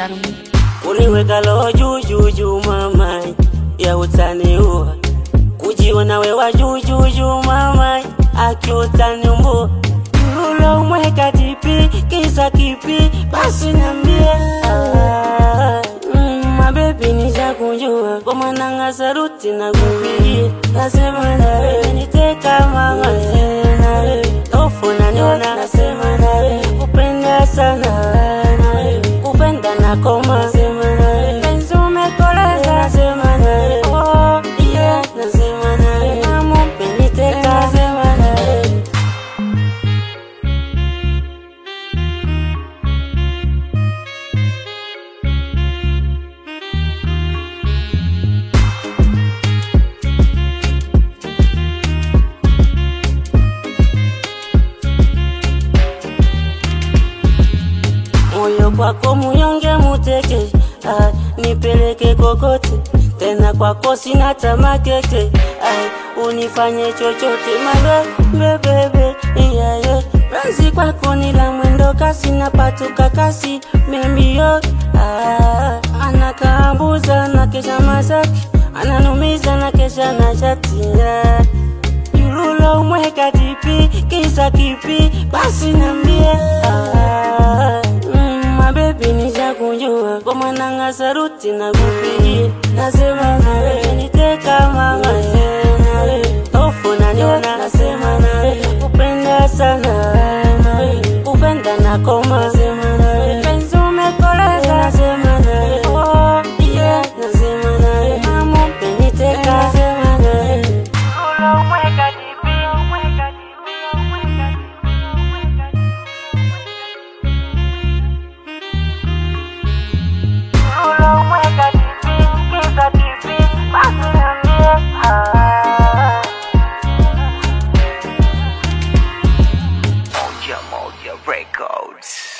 Salum. Uniweka roho juu juu juu mama ya utaniua kujiona wewa juu juu juu mama akiutaniumbua Lulo mweka tipi kisa kipi basi niambie ah, mm, mabebi nishakunjua kwa mwananga saruti na kupigia nasema nawe niteka mama nawe hofu naniona nasema nawe kupenda sana nawe kupenda na koma nasema nawe penzi umekoleza nasema nawe oh yeah nasema nawe mamu peniteka nasema nawe moyo kwako muyonge muteke ah, nipeleke kokote tena kwako sina tamakeke ah, unifanye chochote mabebebebe iyaye razi kwako ni la mwendo kasi napatuka kasi membio ah, anakaambuza na kesha masaki ananumiza na kesha na shatia Yululo mweka tipi kisa kipi basi nambie ah, mm, mabebi nishakunjua kwa mwananga saruti na kupigia nasema nawe niteka mama nawe hofu naniona nasema nawe kupenda sana nawe kupenda na koma nasema nawe penzi umekoleza nasema nawe oh yeah nasema nawe mamu peniteka nasema nawe Moja Moja Records.